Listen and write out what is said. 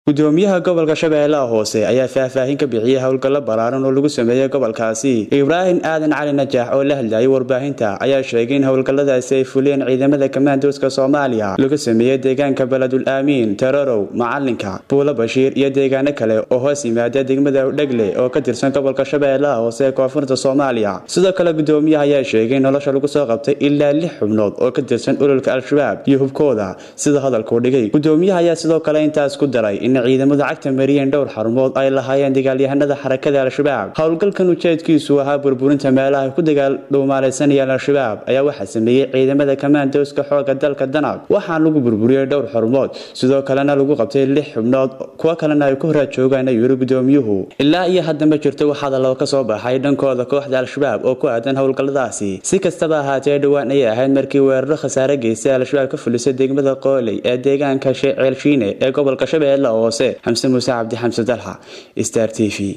gudoomiyaha gobolka shabeellaha hoose ayaa faahfaahin ka bixiyey howlgallo ballaaran oo lagu sameeyey gobolkaasi ibraahim aadan cali najaax oo la hadlayay warbaahinta ayaa sheegay in howlgalladaasi ay fuliyeen ciidamada kamaandooska soomaaliya lagu sameeyey deegaanka beledul aamiin tararow macalinka buulo bashiir iyo deegaano kale oo hoos yimaada degmada dhegle oo ka tirsan gobolka shabeellaha hoose ee koonfurta soomaaliya sidoo kale gudoomiyaha ayaa sheegay in nolosha lagu soo qabtay ilaa lix xubnood oo ka tirsan ololka al-shabaab iyo hubkooda sida hadalkuu dhigay gudoomiyaha ayaa sidoo kale intaas ku daray in ciidamadu cagta mariyeen dhowr xarumood ay lahaayeen dagaalyahanada xarakada al-shabaab howlgalkan ujeedkiisu ahaa burburinta meelaha ay ku dagaal dhuumaalaysanayaan al-shabaab ayaa waxaa sameeyey ciidamada kamaandooska xooga dalka danab waxaa lagu burburiyey dhowr xarumood sidoo kalena lagu qabtay lix xubnood kuwo kalena ay ku horaad joogaan ayuu yiri gudoomiyuhu ilaa iyo hadda ma jirto wax hadallo ka soo baxay dhankooda kooxda al-shabaab oo ku aadan howlgalladaasi si kastaba ahaatee dhowaan ayay ahayd markii weeraro khasaare geystay al-shabaab ka fulisay degmada qooley ee deegaanka ceelshiine ee gobolka shabeelle hoose xamse muuse cabdi xamse dalxa star t v